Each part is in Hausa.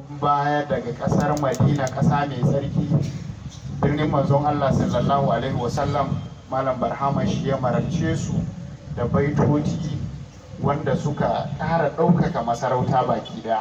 baya daga kasar madina kasa mai tsarki birnin manzon allah sallallahu alaihi wasallam malam barhama shi ya marabce su da baitoci wanda suka ƙara ɗaukaka masarauta baki ɗaya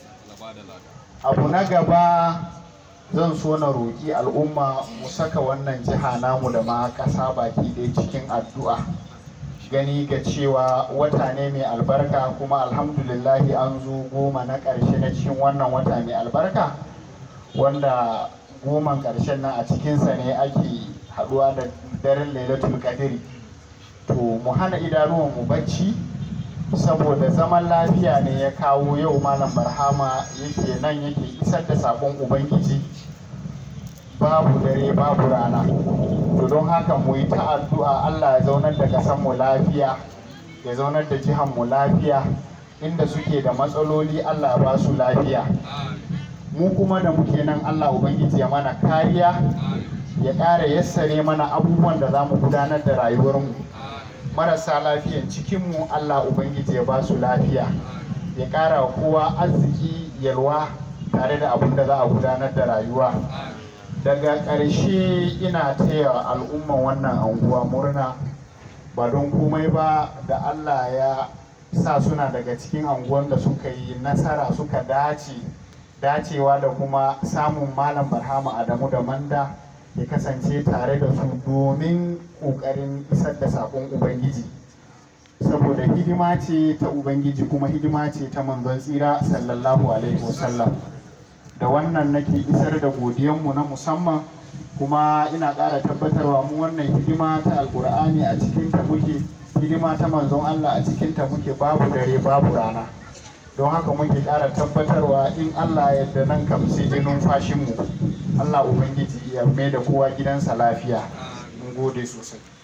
abu na gaba zan so na roƙi al'umma mu saka wannan jiha namu da ma ƙasa baki ɗaya cikin addu'a gani ga cewa wata ne mai albarka kuma alhamdulillahi an zo goma na ƙarshe na cikin wannan wata mai albarka wanda goman ƙarshen nan a cikinsa ne ake haɗuwa da daren lailatul qadri to mu hana idanuwan mu bacci saboda zaman lafiya ne ya kawo yau malam barhama yake nan yake isar da sakon ubangiji babu dare babu rana to don haka mu yi ta addu'a Allah ya zaunar da ƙasar mu lafiya ya zaunar da jihar mu lafiya inda suke da matsaloli Allah ba su lafiya mu kuma da muke nan Allah ubangiji ya mana kariya ya ƙara yassare mana abubuwan da za mu gudanar da rayuwarmu marasa lafiyan cikinmu Allah ubangiji ya ba su lafiya ya ƙara kowa arziki yalwa tare da abin da za a gudanar da rayuwa daga ƙarshe ina taya al'umman wannan anguwa murna ba don komai ba da allah ya sa suna daga cikin anguwan da suka yi nasara suka dace dacewa da kuma samun malam barhama adamu da manda ya kasance tare da su domin ƙoƙarin isar da saƙon ubangiji saboda hidima ce ta ubangiji kuma hidima ce ta manzon tsira sallallahu alaihi wasallam da wannan nake isar da godiyanmu na musamman kuma ina ƙara tabbatarwa mu wannan hidima ta alkur'ani a cikinta muke hidima ta manzon Allah a cikinta muke babu dare babu rana don haka muke ƙara tabbatarwa in Allah yadda nan kam sai dai numfashinmu Allah Ubangiji ya mai da kowa gidansa lafiya mun gode sosai